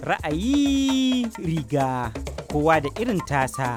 Ra'ayi riga kowa da irin tasa.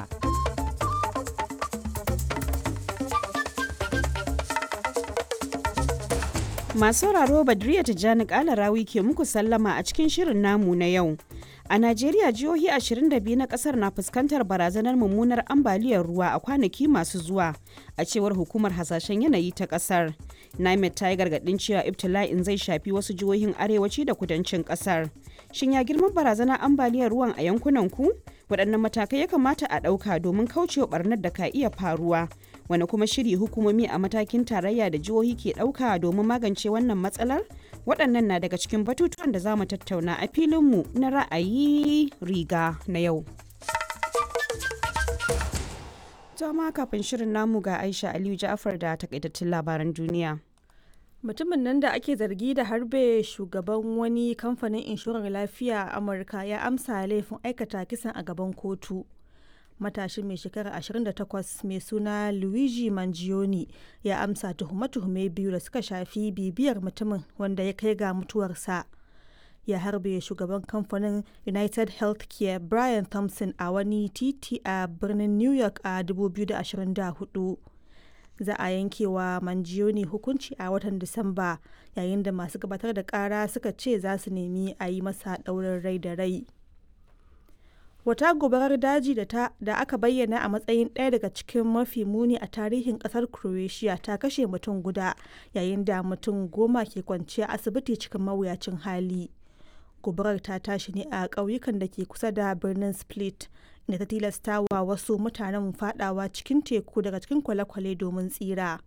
Masu sauraro Badriya Tijjani Kalarawi ke muku sallama a cikin shirin namu na yau. A Najeriya jihohi 22 na kasar na fuskantar barazanar mummunar ambaliyar ruwa a kwanaki masu zuwa a cewar hukumar hasashen yanayi ta kasar. NIMET ta yi gargadin cewa ibtila'in zai shafi wasu jihohin arewaci da kudancin kasar. Shin ya girman barazanar ambaliyar ruwan a yankunan ku? Waɗannan matakai ya kamata a ɗauka domin kaucewa barnar da ka iya faruwa. Wani kuma shiri hukumomi a matakin tarayya da jihohi ke ɗauka domin magance wannan matsalar? Waɗannan na daga cikin batutuwan da za mu tattauna a filinmu na ra'ayi riga na yau. Jama kafin shirin namu ga Aisha Aliyu Ja'far da takaitattun labaran duniya. mutumin nan da ake zargi da harbe shugaban wani kamfanin inshorar lafiya a amurka ya amsa laifin aikata kisan a gaban kotu matashin mai shekara 28 mai suna luigi mangione ya amsa tuhume-tuhume biyu da suka shafi bibiyar mutumin wanda ya kai ga mutuwarsa ya harbe shugaban kamfanin united healthcare brian thompson a wani titi a birnin new york a 2024 za a yankewa manjiyoni hukunci a watan disamba yayin da masu gabatar da kara suka ce za su nemi a yi masa ɗaurin rai da rai wata gobarar daji da, ta, da aka bayyana a matsayin ɗaya daga cikin mafi muni a tarihin ƙasar croatia ta kashe mutum guda yayin da mutum goma ke kwanciya asibiti cikin mawuyacin hali gobarar ta tashi ne a ƙauyukan da ke kusa da birnin split da ta tilasta wa wasu mutanen fadawa cikin teku daga cikin kwale-kwale domin tsira